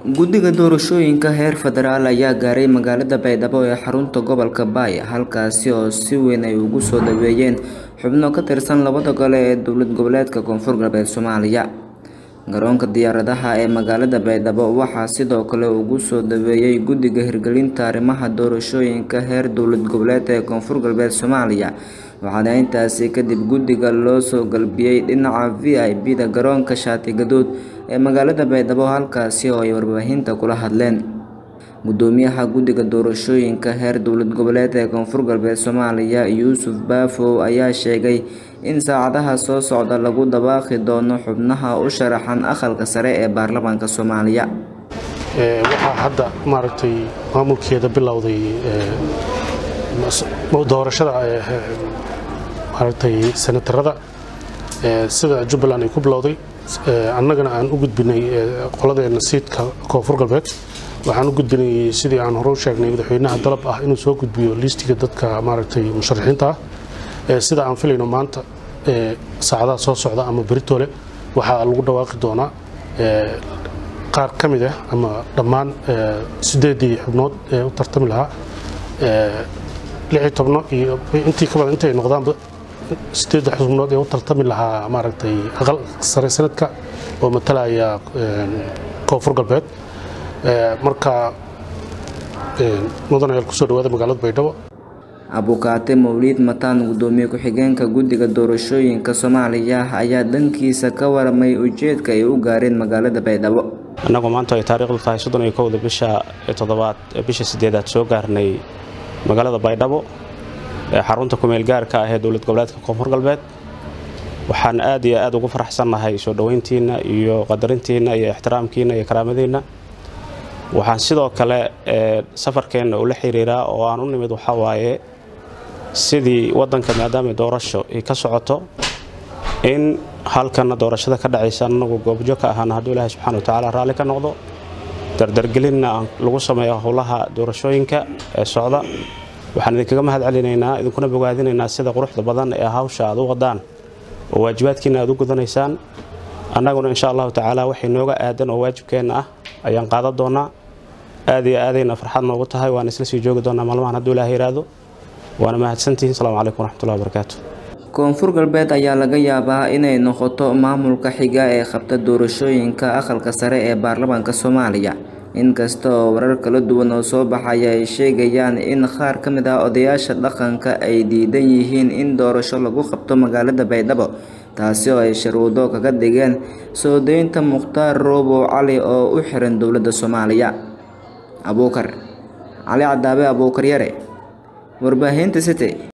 Guddiga doorashooyinka heer federaal ayaa gaaray magaalada Baydhabo ee xarunta gobolka Bay halkaasi oo si weyn ay ugu soo dhaweeyeen xubno ka tirsan labada gole ee dowlad goboleedka Koonfur Galbeed Soomaaliya. Garoonka diyaaradaha ee magaalada Baydhabo waxaa sidoo kale ugu soo dhaweeyay Guddiga Hirgelinta Arrimaha Doorashooyinka heer dowlad goboleed ee Koonfur Galbeed Soomaaliya waxaana intaasi kadib guddiga loo soo galbiyay dhinaca VIP-da garoonka Shaati Gaduud ee magaalada Baydhabo halkaasi oo ay warbaahinta kula hadleen. Guddoomiyaha Guddiga Doorashooyinka heer dowlad goboleed ee Koonfur Galbeed Soomaaliya Yuusuf Baafow ayaa sheegay in saacadaha soo socda lagu dhawaaqi doono xubnaha u sharaxan aqalka sare ee baarlamaanka Soomaaliya. waxaa hadda maaragtay maamulkeeda bilowday doorashada maaragtay senatarada sida jubbaland ay ku bilowday annagana aan u gudbinay qoladeena siidka koonfur galbeed waxaan u gudbinay sidii aan hore u sheegnay madaxweynaha dalab ah inuu soo gudbiyo liistiga dadka maaragtay musharaxiinta ah sida aan filayno maanta saacadaha soo socda ama beritole waxaa lagu dhawaaqi doonaa qaar ka mid ah ama dhammaan sideedii xubnood ee u tartami lahaa lixii tobno iyo intii ka badan intay noqdaanba sideedda xubnood ee u tartami lahaa maaragtay aqal sare sanadka oo matalaya koonfur galbeed marka mudan ayaal kusoo dhawaada magaalada baydhabo Abukaate Mawlid Mataan gudoomiye ku-xigeenka guddiga doorashooyinka Soomaaliya ayaa dhankiisa ka waramay ujeedka ay u gaareen magaalada Baydhabo. annagoo maanta ay taariikhdu tahay soddon iyo kowda bisha toddobaad bisha sideedaad soo gaarnay magaalada baydhabo ee xarunta kumeel gaarka ah ee dowlad goboleedka koonfur galbeed waxaan aad iyo aad ugu faraxsannahay soo dhoweyntiinna iyo qadarintiinna iyo ixtiraamkiinna iyo karaamadiinna waxaan sidoo kale safarkeenna ula xiriiraa oo aan u nimid waxaa waaye sidii waddanka maadaama doorasho ay ka socoto in halkana doorashada ka dhacaysa annagu goobjo ka ahaana hadduu ilaahay subxana watacaala raalli ka noqdo dardargelinna aan lagu sameeyo howlaha doorashooyinka ee socda waxaan idinkaga mahad celinaynaa idinkuna bogaadinaynaa sida quruxda badan ee hawsha aad u wadaan oo waajibaadkiina aad u gudanaysaan annaguna insha allahu tacaala waxay nooga aadan oo waajibkeenna ah ayaan qaadan doonaa aad iyo aadayna farxad noogu tahay waan isla sii joogi doonaa maalmahan hadduu ilaahay yiraahdo waana mahadsantihiin asalaamu calaykum waraxmatullahi wabarakaatu koonfur galbeed ayaa laga yaabaa inay noqoto maamulka xiga ee qabta doorashooyinka aqalka sare ee baarlamaanka soomaaliya inkasta oo warar kala duwan oo soo baxaya ay sheegayaan in qaar ka mid ah odayaasha dhaqanka ay diidan yihiin in doorasho lagu qabto magaalada baydhabo taasi oo ay sharwado kaga dhigeen soo deynta mukhtaar roobow cali oo u xiran dowladda soomaaliya abuukar cali cadaabe abuukar yare warbaahinta city